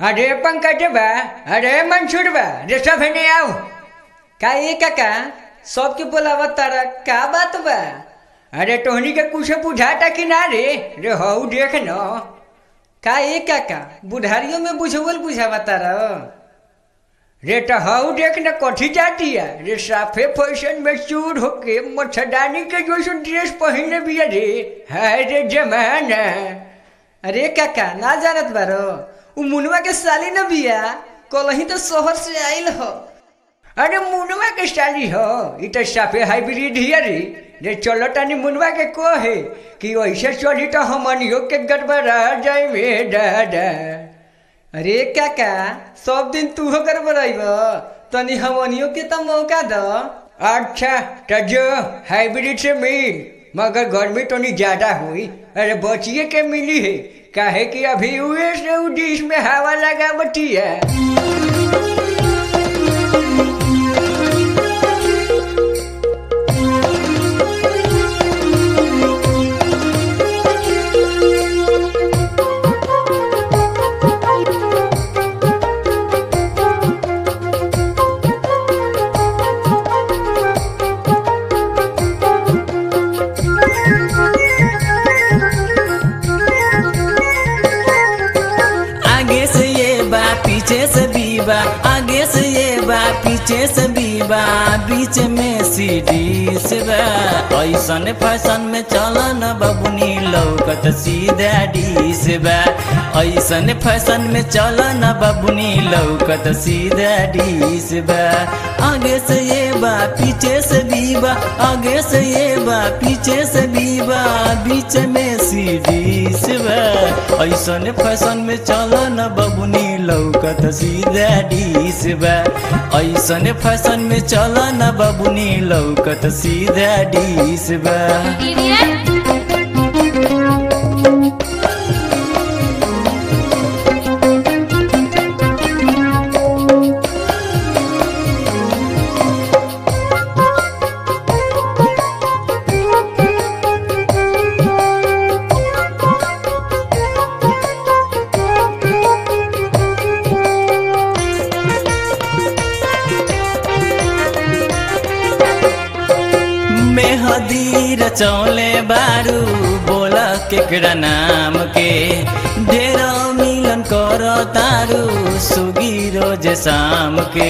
अरे पंकज बा अरे मंसूर बा रे सब हेने आओ का ये काका सबके बोलावा तारा का बात बा अरे तोहनी के कुछ बुझाता कि ना रे रे हऊ देख न का ये काका बुढ़ारियों में बुझवल बुझावा तारा रे तो हऊ देख न कथी जाती है रे साफे फैशन में चूर होके मच्छरदानी के जैसे ड्रेस पहनले बिया रे हाय रे जमाना अरे काका ना जानत बारो उ मुनवा के साली न बिया कलही तो शहर से आइल हो अरे मुनवा के साली हो इ तो साफे हाइब्रिड हिया रे रे चलो तनी मुनवा के को है कि ऐसे चली तो हमनियो के गड़बड़ा जाए में दादा अरे काका सब दिन तू हो गड़बड़ाइब तनी हमनियो के तो मौका दो अच्छा तो जो हाइब्रिड से मिल मगर गर्मी तो नहीं ज्यादा हुई अरे बचिए के मिली है काहे कि अभी उए से उ डिश में हवा लगा बटी है आगे से ये बा पीछे से भी बा आगे से ये बा पीछे से भी बा बीच में सीढ़ी से बा ऐसन फैशन में चल न बबुनी लौकत सीधा डी से बा ऐसन फैशन में चल न बबुनी लौकत सीधा डी से बा आगे से ये बा पीछे से भी बा आगे से ये बा पीछे से भी बा बीच में सीढ़ी से बा ऐसन फैशन में चल न बबुनी लौकत सीधा डी से बा ऐसन फैशन में चल न बबुनी लौकत सीधा डी से बा मेहदी रचौले बारू बोल केकरा नाम के ढेर मिलन कर तारू सुगी रोज शाम के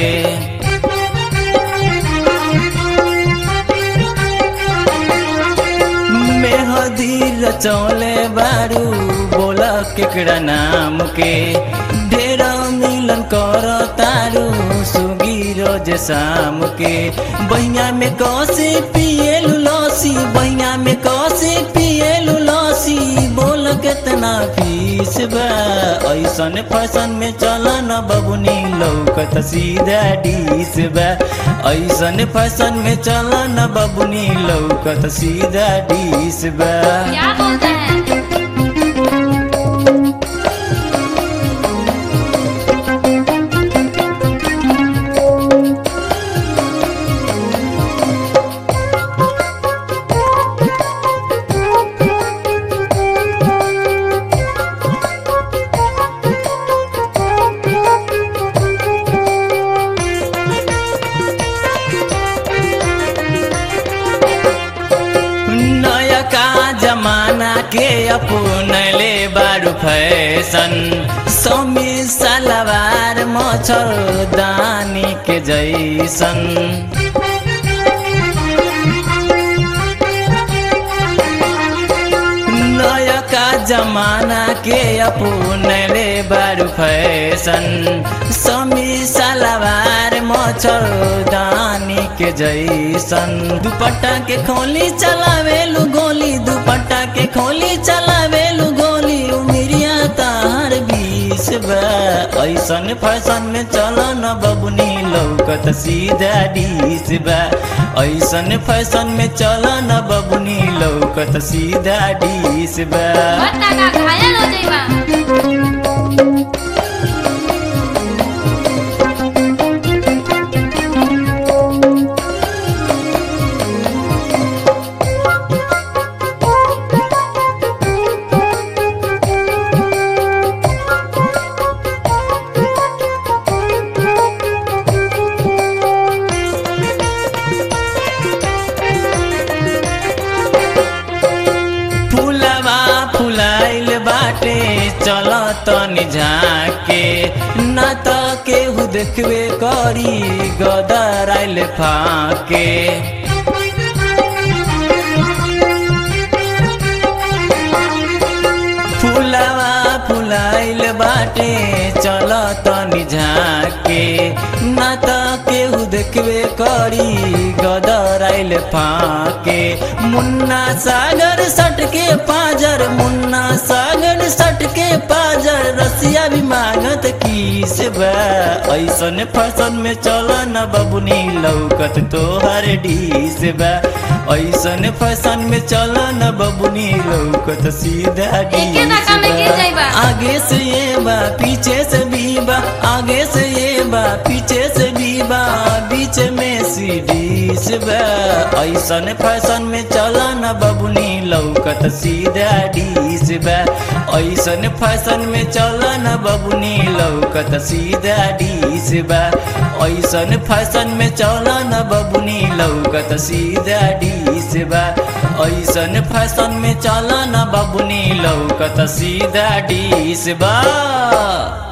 मेहदी रचौले बारू बोल केकरा नाम के ढेर मिलन कर तारू सुगी रोज शाम के बहिया में कसे पिए लूसी बहिया में कसे पिए लूसी बोल केतना फीस बा ऐसन फैशन में चल न बबुनी लौकत सीधा डीस बा ऐसन फैशन में चल न बबुनी लौकत सीधा डीस बा क्या बोलता है नयका जमाना के अपनले बारू फैशन समी सलवार मच्छर दानी के जैसन नयका जमाना के अपनले बारू फैशन समी सलवार मच्छर दानी के जैसन दुपट्टा के खोली चलावेलु गोली दुपट्टा के खोली चलावेलु गोली उमिरिया तार बीस बा ऐसन फैशन में चल न बबुनी लौकत सीधा डीस बा ऐसन फैशन में चल न बबुनी लौकत सीधा डीस बा बत्ता का घायल हो जाइबा झाके ना त केहू देखबे करी गदर आइल फाके फुलावा फुलाइल बाटे चल तनी झाके ना त केहू देखबे करी गदर आइल फाके मुन्ना सागर सटके पाजर मुन्ना सागर सटके पाजर रसिया भी मांगत किस बा ऐसन फैशन में चल न बबुनी लौकत तोहर डीस बा ऐसन फैशन में चल न बबुनी लौकत सीधा एके नाका में गिर जाइबा। आगे से ये बा पीछे से भी बा आगे से ये बा पीछे से भी बा बीच में सीढ़ी से बा ऐसन फैशन में चला न बबुनी लौकत सीधा डी से बा ऐसन फैशन में चला न बबुनी लौकत सीधा डी से बा ऐसन फैशन में चला न बबुनी लौकत सीधा डी से बा ऐसन फैशन में चला न बबुनी लौकत सीधा डी से बा